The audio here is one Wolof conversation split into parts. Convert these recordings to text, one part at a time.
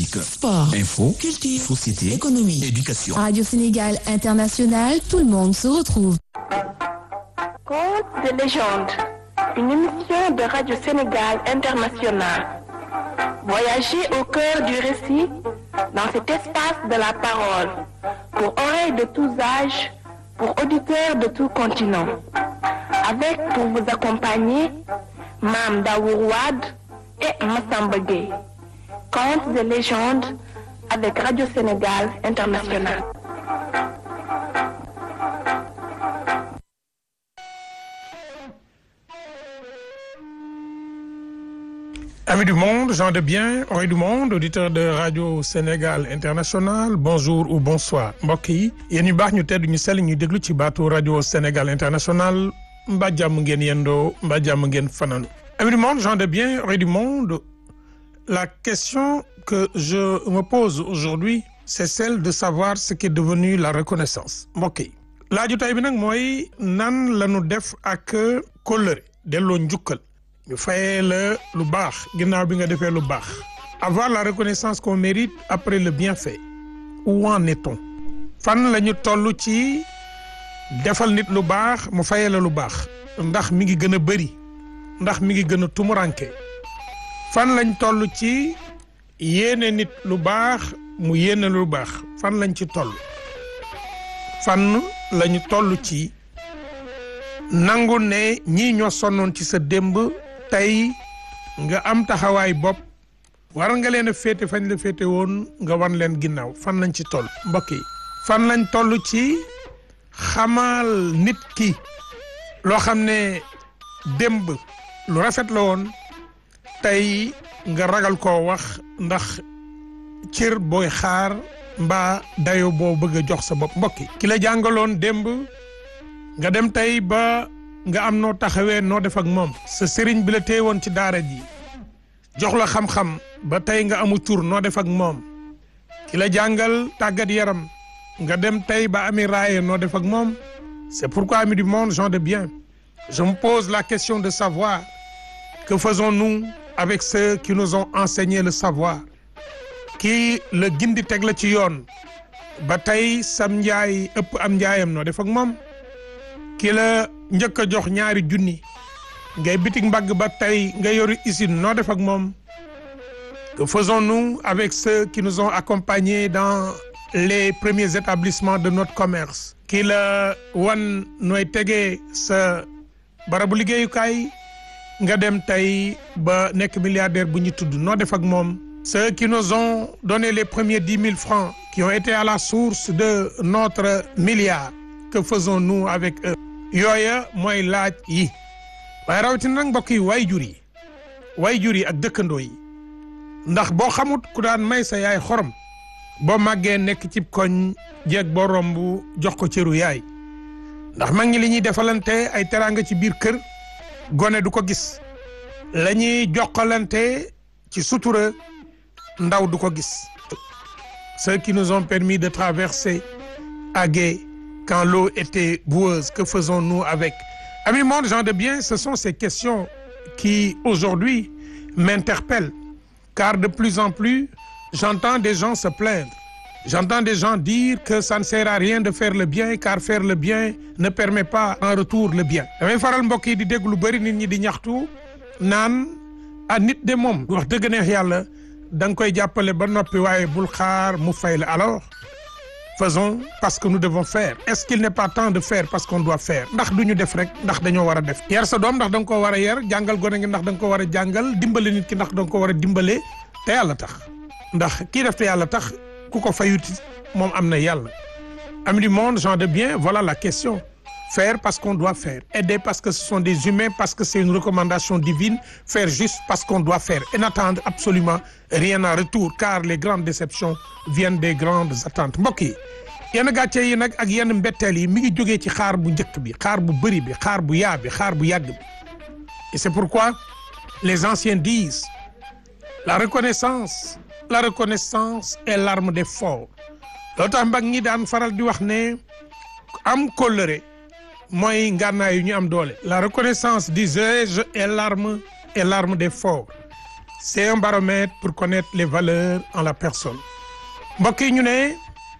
Musique, Sport, info, culture, société, économie. éducation. Radio Sénégal International, tout le monde se retrouve. Contes de légende, une émission de Radio Sénégal International. Voyagez au cœur du récit, dans cet espace de la parole, pour oreilles de tous âges, pour auditeurs de tout continent. Avec pour vous accompagner, Mam Daourouad et Massamba Gueye. Contes de légende avec Radio Sénégal International. Amis du monde, gens de bien, oreilles du monde, auditeurs de Radio Sénégal International, bonjour ou bonsoir mbokk yi yéen ñu baax ñu tedd ñu sell ñu déglu ci baatu Radio Sénégal International mbaa jàmm ngeen yendoo mbaa jàmm ngeen fanaan. Amis du monde, gens de bien, oreilles du monde, la question que je me pose aujourd'hui c'est celle de savoir ce qui est devenu la reconnaissance mbokk yi. laaju tay bi nag mooy nan la ñu def ak kóllëre delloo njukkal. ñu fayee la lu baax ginnaaw bi nga defee lu baax avoir la reconnaissance qu'on mérite après le bienfait où en est-on fan la ñu toll ci defal nit lu baax mu fayee la lu baax ndax mi ngi gën a bëri ndax mi ngi gën a tumuranke fan lañ toll ci yéene nit lu baax mu yéene lu baax fan lañ ci toll fan lañu toll ci nangu ne ñii ñoo sonnoon ci sa démb tey nga am taxawaay bopp war nga leen a féete fañ la féete woon nga wan leen ginnaaw fan lañ ci toll mbokk yi fan lañ toll ci xamal nit ki loo xam ne démb lu rafet la woon tey nga ragal koo wax ndax cër booy xaar mbaa dayo boo bëgg a jox sa bopp mbokk yi ki la jàngaloon démb nga dem tey ba nga am noo taxawee noo def ak moom sa sëriñ bi la téye woon ci daara ji jox la xam-xam ba tey nga amu tur noo def ak moom ki la jàngal tàggat yaram nga dem tey ba ami raaye noo def ak moom c'est pourquoi amis du monde gens de bien je me pose la question de savoir que faisons-nous avec ceux qui nous ont enseigné le savoir kii la gindi teg la ci yoon ba tey sam njaay ëpp am njaayam noo def ak moom ki la njëkk a jox ñaari junni ngay bitik mbagg ba tey nga yoru usine noo def ak moom que faisons-nous avec ceux qui nous ont accompagnés dans les premiers établissements de notre commerce ki la wan nooy tegee sa barabu liggéeyukaay nga dem tey ba nekk milliardaire bu ñu tudd noo def ak moom ceux qui nous ont donné les premiers dix mille francs qui ont été à la source de notre milliard que faisons-nous avec eux yooya mooy laaj yi waaye rawatina nag mbokk yi waay jur yi waay jur yi ak dëkkandoo yi ndax boo xamut ku daan may sa yaay xorom boo màggee nekk cib koñ jeeg boo romb jox ko cëru yaay ndax mag ñi li ñuy defalante ay teraanga ci biir kër gone du ko gis la ñuy jokkalante ci sutura ndaw du ko gis ceux qui nous ont permis de traverser à gué quand l'eau était boueuse que faisons-nous avec amis monde gens de bien ce sont ces questions qui aujourd'hui m'interpellent car de plus en plus j'entends des gens se plaindre j'entends des gens dire que ça ne sert à rien de faire le bien car faire le bien ne permet pas en retour le bien damay faral mbokk yi di dégg lu bëri nit ñi di ñaxtu naan a nit de moom wax dëgg neex yàlla da nga koy jàppale ba noppi waaye bul xaar mu fay la alors faisons parce que nous devons faire est-ce qu'il n'est pas temps de faire parce qu'on doit faire ndax du ñu def rek ndax dañoo war a def yar sa doom ndax da nga ko war a yar jàngal gone gi ndax da nga ko war a jàngal dimbale nit ki ndax da nga ko war a dimbale te yàlla tax ndax kii def te yàlla tax ku ko fayuti moom am na yàlla amis du monde gens de bien voilà la question faire parce qu'on doit faire aider parce que ce sont des humains parce que c'est une recommandation divine faire juste parce qu'on doit faire et n'attendre absolument rien en retour car les grandes déceptions viennent des grandes attentes mbokk yi yenn gàcce yi nag ak yenn mbetteel yi mi ngi jógee ci xaar bu njëkk bi xaar bu bëri bi xaar bu yaa bi xaar bu yàgg bi et c'est pourquoi les anciens disent la reconnaissance la reconnaissance est l'arme des forts loolu tax mbag ñi daan faral di wax ne am kóllëre mooy ngànnaay yu ñu am doole la reconnaissance disais-je est l'arme est l'arme des forts c'est un baromètre pour connaître les valeurs en la personne mbokk yi ñu ne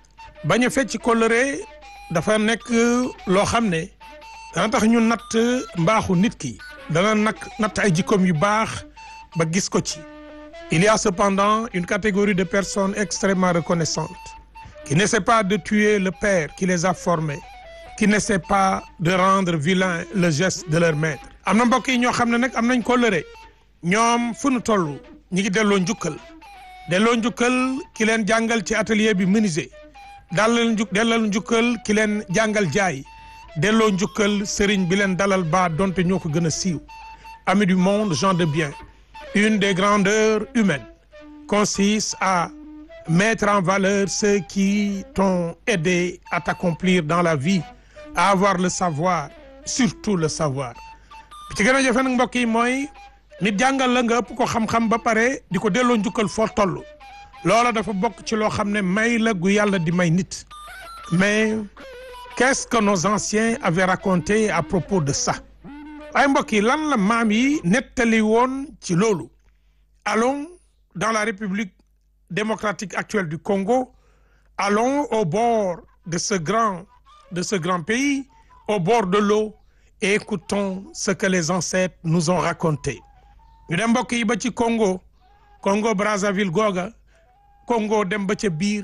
bañ a fecc kóllëre dafa nekk loo xam ne dana tax ñu natt mbaaxu nit ki dana nag natt ay jikkoom yu baax ba gis ko ci il y a cependant une catégorie de personnes extrêmement reconnaissantes qui n'essaient pas de tuer le père qui les a formés qui n'essaient pas de rendre vilain le geste de leur maître am na mbokk yi ñoo xam ne nag am nañ kóllëre ñoom fu nu toll ñi ngi delloo njukkal delloo njukkal ki leen jàngal ci atelier bi menuisier dalal njuk delloo njukkal ki leen jàngal jaay delloo njukkal sëriñ bi leen dalal ba donte ñoo ko gën a siiw amis du monde gens de bien une des grandeurs humaines consiste à mettre en valeur ceux qui t'ont aidé à t'accomplir dans la vie à avoir le savoir surtout le savoir bi ci gën a jafe nag mbokk yi mooy nit jàngal la nga ëpp ko xam-xam ba pare di ko delloo njukkal foo toll loola dafa bokk ci loo xam ne may la gu yàlla di may nit mais qu'est-ce que nos anciens avaient raconté à propos de ça waaye mbokk yi lan la maam yi nettali woon ci loolu allons dans la République démocratique actuelle du Congo allons au bord de ce grand de ce grand pays au bord de l'eau et écoutons ce que les ancêtres nous ont raconté ñu dem mbokk yi ba ci Congo Congo Brazzaville googa Congo dem ba ca biir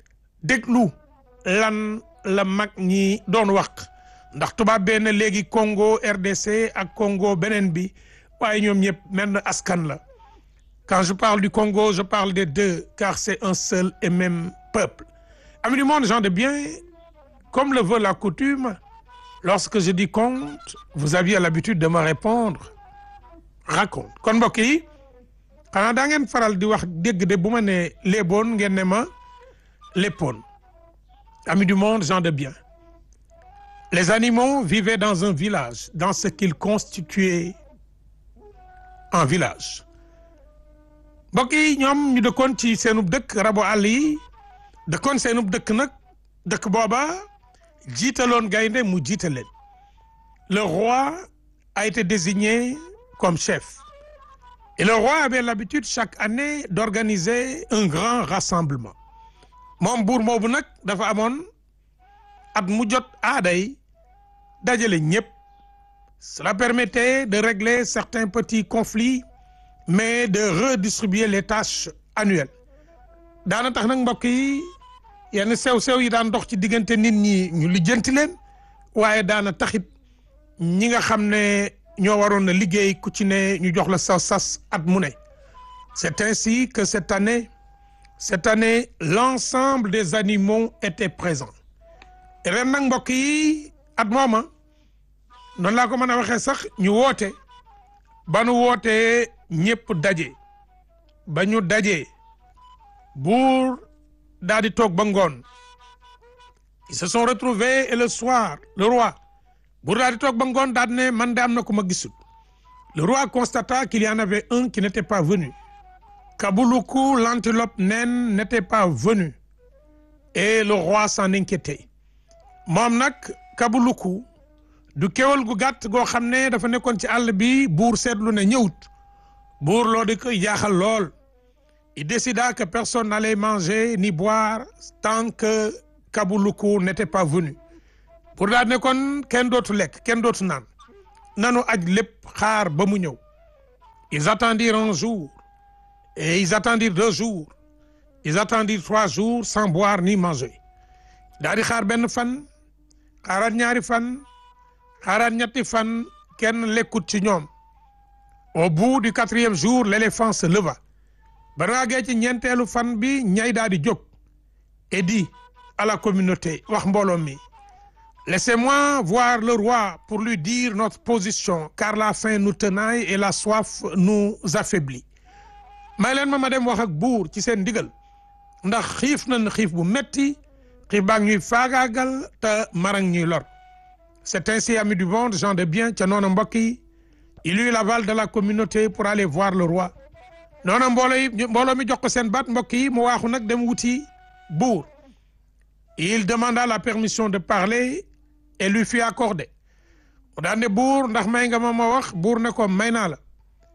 déglu lan la mag ñi doon wax ndax tubaab bee ne léegi Congo RDC ak Congo beneen bi waaye ñoom ñëpp menn askan la quand je parle du Congo je parle des deux car c'est un seul et même peuple amis du monde gens de bien comme le veut la coutume lorsque je dis conte vous aviez l'habitude de me répondre raconte kon mbokk yi xanaa daa ngeen faral di wax dégg de bu ma ne léeboon ngeen ne ma léppoon amis du monde gens de bien les animaux vivaient dans un village dans ce qu'ils constituaient un village mbokk yi ñoom ñu dëkkoon ci seenub dëkk rabo àll yi dëkkoon seenub dëkk nag dëkk booba jiitaloon gaynde mu jiite leen le roi a été désigné comme chef et le roi avait l'habitude chaque année d'organiser un grand rassemblement moom buur moobu nag dafa amoon at mu jot aaday dajale ñëpp cela permettait de régler certains petits conflits mais de redistribuer les tâches annuelles daana tax nag mbokk yi yenn sew-sew yi daan dox ci diggante nit ñi ñu lijjanti leen waaye daana taxit ñi nga xam ne ñoo waroon na liggéey ku ci ne ñu jox la sa sas at mu ne c'est ainsi que cette année cette année l'ensemble des animaux étaient présents ren nag mbokk yi at mooma noonu laa ko mën a waxee sax ñu woote ba nu wootee ñëpp daje ba ñu dajee buur daal di toog ba ngoon ils se sont retrouvés et le soir le roi buur daal di toog ba ngoon daal ne man de am na ku ma gisul le roi constata qu'il y en avait un qui n'était pas venu Kabuluku l'antilope naine n'était pas venu et le roi s'en inquiétait moom nag Kabuluku du kéwal gu gàtt goo xam ne dafa nekkoon ci àll bi buur seetlu ne ñëwut buur loo di koy jaaxal lool il décida que personne n'allait manger ni boire tant que Kabuluku n'était pas venu pour daal ne kon kenn dootu lekk kenn dootu naan nanu aj lépp xaar ba mu ñëw ils attendirent un jour et ils attendirent deux jours ils attendirent trois jours sans boire ni manger daal di xaar benn fan xaaraat ñaari fan xaaraat ñetti fan kenn lekkut ci ñoom au bout du quatrième jour l'éléphant se leva ba raagee ci ñeenteelu fan bi ñay daal di jóg et dit à la communauté wax mbooloo mi laissez-moi voir le roi pour lui dire notre position car la faim nous tenaille et la soif nous affaiblit may leen ma ma dem wax ak buur ci seen ndigal ndax xiif nañ xiif bu metti xiif baa ngi ñuy faagaagal te marang ñuy lor c'est ainsi amis du monde gens de bien ca noonu mbokk yi il eut l'aval de la communauté pour aller voir le roi noonu mbooloo yi mbooloo mi jox ko seen baat mbokk yi mu waaxu nag dem wuti buur il demanda la permission de parler et lui fut accordée mu daan ne buur ndax may nga ma ma wax buur ne ko may naa la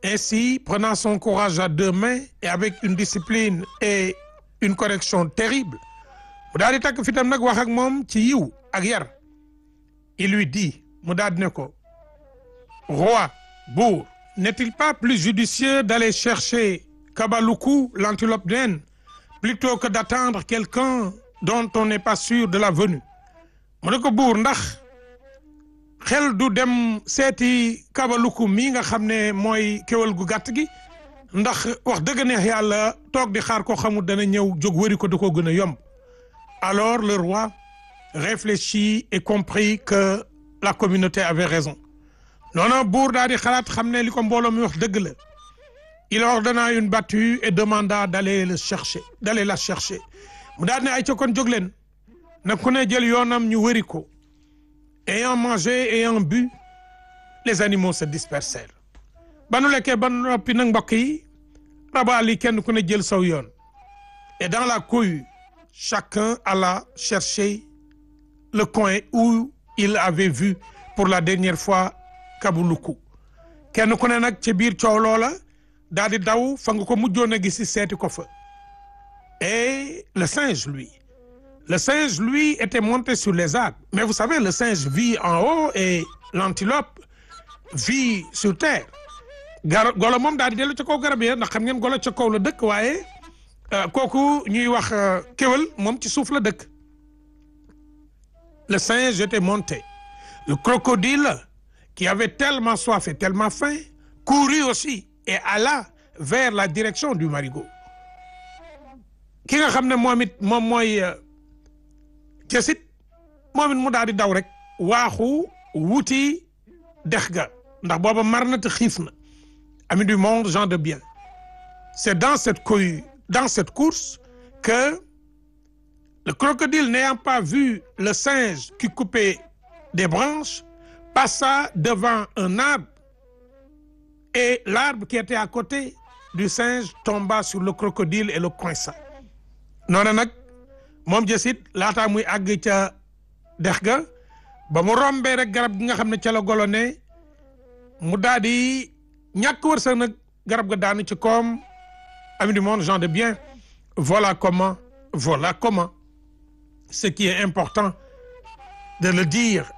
Ainsi, prenant son courage à deux mains et avec une discipline et une correction terrible mu daal di takk fitam nag wax ak moom ci yiw ak yar il lui dit mu daal di ne ko roi bourg n'est-il pas plus judicieux d'aller chercher Kabaloukou l'antilope naine plutôt que d'attendre quelqu'un dont on n'est pas sûr de la venue mu ne ko buur ndax xel du dem seeti Kabaloukou mii nga xam ne mooy kéwal gu gàtt gi ndax wax dëgg neex yàlla toog di xaar koo xamul dana ñëw jóg wëri ko da koo gën a yomb alors le roi réfléchit et comprit que la communauté avait raison noonu buur daal di xalaat xam ne li ko mbooloo mi wax dëgg la il ordonna une battue et demanda d'aller le chercher d'aller la chercher mu daal ne ay ca kon jóg leen na ku ne jël yoonam ñu wëri ko ayant mangé ayant bu les animaux se dispersèrent ba nu lekkee ba noppi nag mbokk yi rabaal yi kenn ku ne jël saw yoon et dans la cohue chacun alla chercher le coin où il avait vu pour la dernière fois Kabaloukou kenn ku ne nag ci biir coow loola daal di daw fa nga ko mujjoon a gis seeti ko fa et le singe lui le singe lui était monté sur les arbres mais vous savez le singe vit en haut et l'antilope vit sur terre gar golo moom daal di dellu ca kaw garab yi ndax xam ngeen golo ca kaw la dëkk waaye kooku ñuy wax kéwal moom ci suuf la dëkk le singe était monté le crocodile qui avait tellement soif et tellement faim courut aussi et alla vers la direction du marigot ki nga xam ne moom it moom mooy jësit moom it mu daal di daw rek waaxu wuti dex ga ndax booba mar na te xiif na ami du monde gens de bien c'est dans cette cohue dans cette course que le crocodile n'ayant pas vu le singe qui coupait des branches passa devant un arbre et l'arbre qui était à côté du singe tomba sur le crocodile et le coinça noonu nag moom jësit laataa muy àgg ca dex ga ba mu rombee rek garab gi nga xam ne ca la golo ne mu daal di ñàkk wërsëg nag garab ga daanu ci koom ami du monde gens de bien voilà comment voilà comment ce qui est important de le dire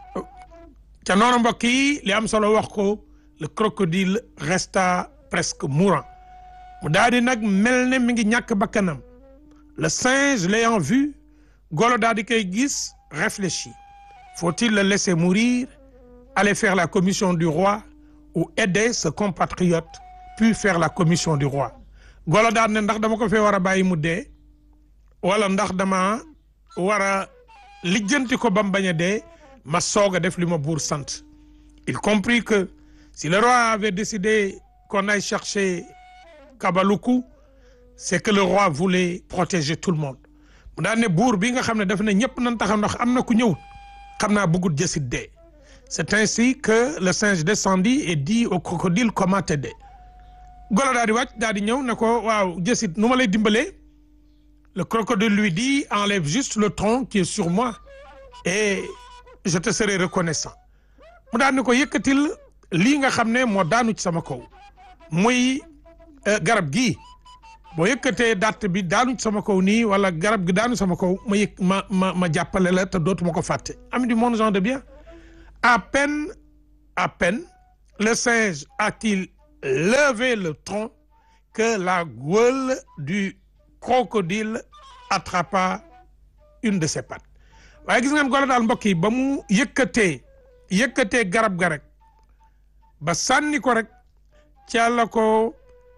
ca noonu mbokk yi li am solo wax ko le crocodile resta presque mourant mu daal di nag mel ne mi ngi ñàkk bakkanam le singe l'ayant vu golo daal di koy gis réfléchit faut-il le laisser mourir aller faire la commission du roi ou aider ce compatriote puis faire la commission du roi golo daal ne ndax dama ko fee war a bàyyi mu dee wala ndax dama war a lijjanti ko ba mu bañ a dee ma soog a def li ma buur sant il comprit que si le roi avait décidé qu'on aille chercher Kabaloukou c'est que le roi voulait protéger tout le monde mu daan ne buur bi nga xam ne daf ne ñëpp nañ taxaw ndax am na ku ñëw xam naa bëggut jësit dee c'est ainsi que le singe descendit et dit au crocodile comment t'aider golo daal di wàcc daal di ñëw ne ko waaw jësit nu ma lay dimbalee le crocodile lui dit enlève juste le tronc qui est sur moi et je te serai reconnaissant mu daal ne ko yëkkatil lii nga xam ne moo daanu ci sama kaw muy garab gii boo yëkkatee dàtt bi daanu ci sama kaw nii wala garab gi daanu sama kaw ma yëg ma ma ma jàppale la te dootuma ko fàtte ami du monde gens de bien à peine à peine le singe a-t-il levé le tronc que la gueule du crocodile attrapa une de ses pattes waaye gis ngeen golo daal mbokk yi ba mu yëkkatee yëkkatee garab ga rek ba sànni ko rek ca la ko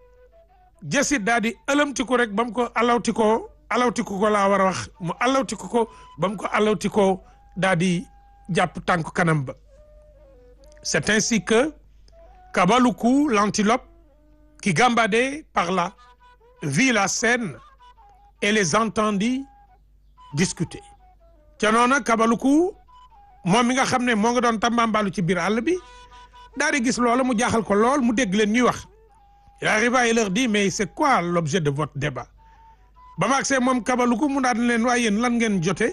jësit daal di ëlëmti ko rek ba mu ko alawti ko alawti ko ko laa war a wax mu alawti ko ko ba mu ko alawti ko daal di jàpp tànk kanam ba c'est ainsi que Kabaloukou l'antilope qui gambadait par là vit la scène et les entendit discuter ca noona Kabaloukou moom mi nga xam ne moo nga doon tambambalu ci biir àll bi daal di gis loola mu jaaxal ko lool mu dégg leen ñuy wax il arriva et leur dit mais c'est quoi l'objet de votre débat ba ma agsee moom Kabaloukou mu daan leen waaye yéen lan ngeen jote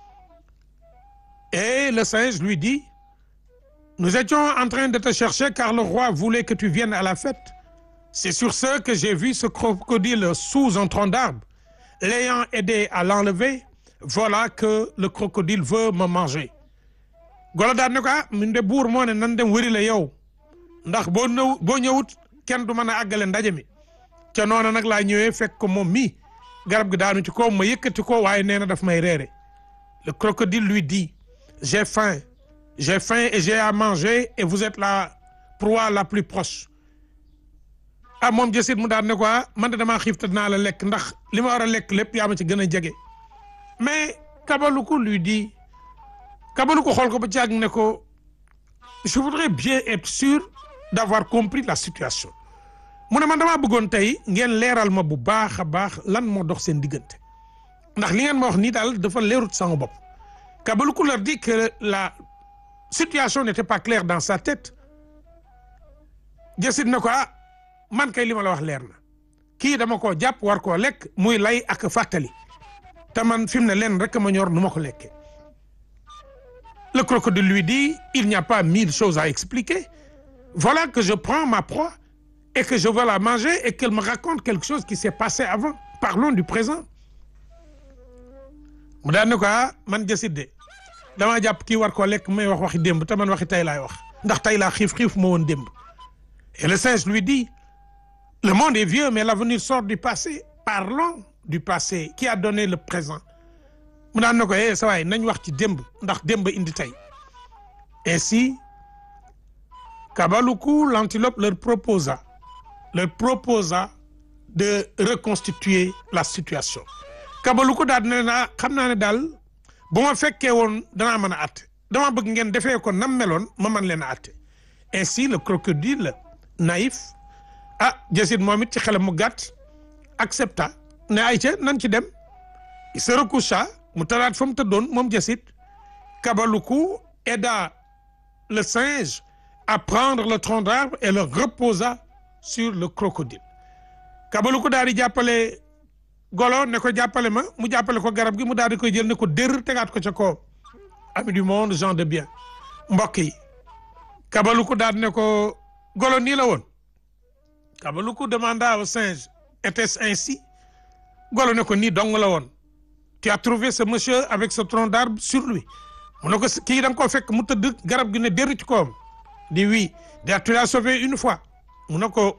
et le singe lui dit nous étions en train de te chercher car le roi voulait que tu viennes à la fête c'est sur ce que j'ai vu ce crocodile sous un tronc d'arbre l'ayant aidé à l'enlever voilà que le crocodile veut me manger golo daan ne ko ah min de buur moo ne nan dem wëri la yow ndax boo ñëw boo ñëwut kenn du mën a àggale ndaje mi ca noona nag laa ñëwee fekk ko moom mii garab gi daanu ci kaw ma yëkkati ko waaye nee na daf may reere le crocodile lui dit j'ai faim j'ai faim et j'ai à manger et vous êtes la proie la plus proche ah moom jësit mu daan ne ko ah man de damaa xiif te dinaa la lekk ndax li ma war a lekk lépp yaa ma ci gën a jege mais Kabaluku lui dit Kabaluku xool ko ba caag ne ko je voudrais bien être sûr d'avoir compris la situation mu ne man damaa bëggoon tey ngeen leeral ma bu baax a baax lan moo dox seen diggante ndax li ngeen ma wax nii daal dafa leerut sama bopp Kabaluku leur dit que la situation n'était pas claire dans sa tête jësit na ko ah man kay li ma la wax leer na kii dama koo jàpp war koo lekk muy lay ak fàttali te man fi mu ne leen rek ma ñor nu ma ko lekkee le crocodile lui dit il n'y a pas mille choses à expliquer voilà que je prends ma proie et que je veux la manger et qu'elle me raconte quelque chose qui s'est passé avant parlons du présent mu daan ne ko ah man jësit de damaa jàpp kii war koo lekk may wax waxi démb te man waxi tey laay wax ndax tey laa xiif xiif ma woon démb et le singe lui dit le monde est vieux mais l'avenir sort du passé parlons du passé qui a donné le présent mu daan na ko eh sa waay nañ wax ci démb ndax démb indi tey ainsi Kabaluku l'antilope leur proposa leur proposa de reconstituer la situation Kabaluku daal ne naa xam naa ne daal bu ma fekkee woon danaa mën a àtte dama bëgg ngeen defee ko nam meloon ma mën leen a àtte ainsi le crocodile naïf ah jësit moom it ci xelam mu gàtt accepta ne ay ca nan ci dem il se recoucha mu talaat fa mu tëddoon moom jësit Kabaluku aida le singe à prendre le tronc d'arbre et le reposa sur le crocodile Kabaluku daal di jàppale golo ne ko jàppale ma mu jàppale ko garab gi mu daal di koy jël ne ko dër tegaat ko ca kaw ami du monde gens de bien mbokk yi Kabaluku daal ne ko golo nii la woon Kabaluku demanda au singe était-ce ainsi golo ne ko nii dong la woon tu as trouvé ce monsieur avec ce tronc d'arbre sur lui mu ne ko kii da nga koo fekk mu tëdd garab gi ne dër ci kawam di oui da tu l'as sauvé une fois mu ne ko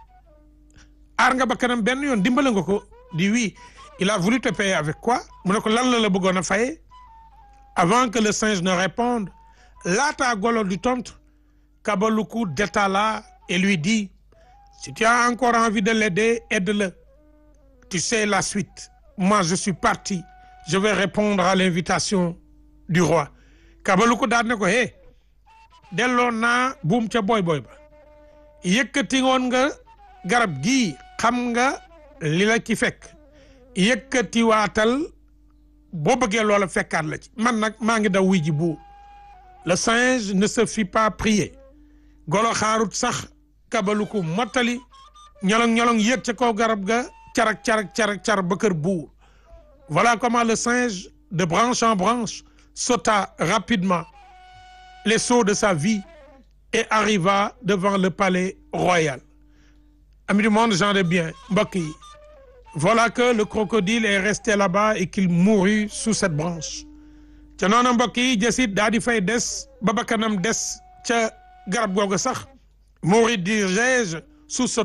aar nga ba kanam benn yoon dimbale nga ko di oui il a voulu te payer avec quoi mu ne ko lan la la bëggoon a faye avant que le singe ne réponde laata golo du tontu Kabaluku détala et lui dit si tu as encore envie de l'aider aide-le tu sais la suite moi je suis parti je vais répondre à l'invitation du roi Kabaluku daal ne ko hé delloo naa buum ca boy boy ba yëkkati woon nga garab gii xam nga li la ci fekk yëkkati waatal boo bëggee loola fekkaat la ci man nag maa ngi daw wuy ji buur le singe ne se fit pas prier golo xaarut sax Kabaluku mottali ñolong ñolong yéeg ca kaw garab ga carak carak carak car ba kër buur voilà comment le singe de branche en branche sauta rapidement les sauts de sa vie et arriva devant le palais royal amis du monde gens de bien mbokk yi voilà que le crocodile est resté là-bas et qu'il mourut sous cette branche ca noonu mbokk yi jësit daa di fay des ba bakkanam des ca garab googu sax mourir dis-je sous ce